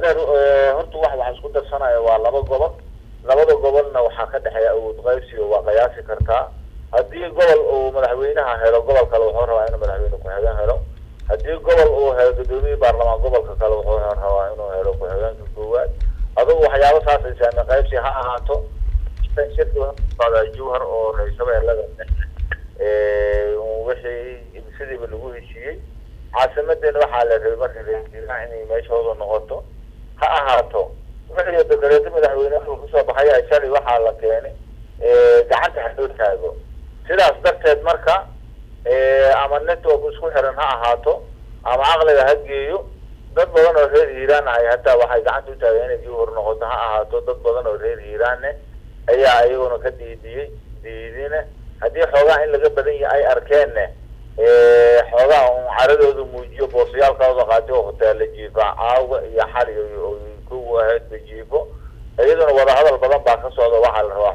adeer horta wax waxa isku darsanaya waa laba gobol labada gobolna waxaa ka dhexeeya awood qaybsiga waa qiyaasi kartaa haddii gobol uu madaxweynaha helo gobol kale wuxuu rabaa inuu madaxweyne ku-xigeen helo haddii gobol uu helo guddoomiye baarlamaan gobolka kale wuxuu rabaa inuu helo ku-xigeenka koowaad adugu waxyaaba saasay saame qaybsi ha ahaato shirka jawhar oo ra-iisabeelada wixii sidiiba lagu heshiiyey caasimadeena waxaa la rabay marka ra inay meeshooda noqoto ha ahaato wixii dakareeto madaxweyneha kusoo baxaya shalay waxaa la keenay gacanta ha loo taago sidaas darteed marka ama network isku xiran ha ahaato ama caqliga ha geeyo dad badan oo reer hiiraan ay hataa waxay gacanta utaageen inay jawhar noqoto ha ahaato dad badan oo reer hiiraanne ayaa iyaguna ka diidiyey diidine haddii xoogaa in laga badan yahay ay arkeenna xoogaa un caradooda muujiyo boosayaalkooda qaatay oo hoteella jiifa caawa iyo xali ku ahaydba jiifo iyaduna wadahadal badan baa ka socda waxaa la rabaa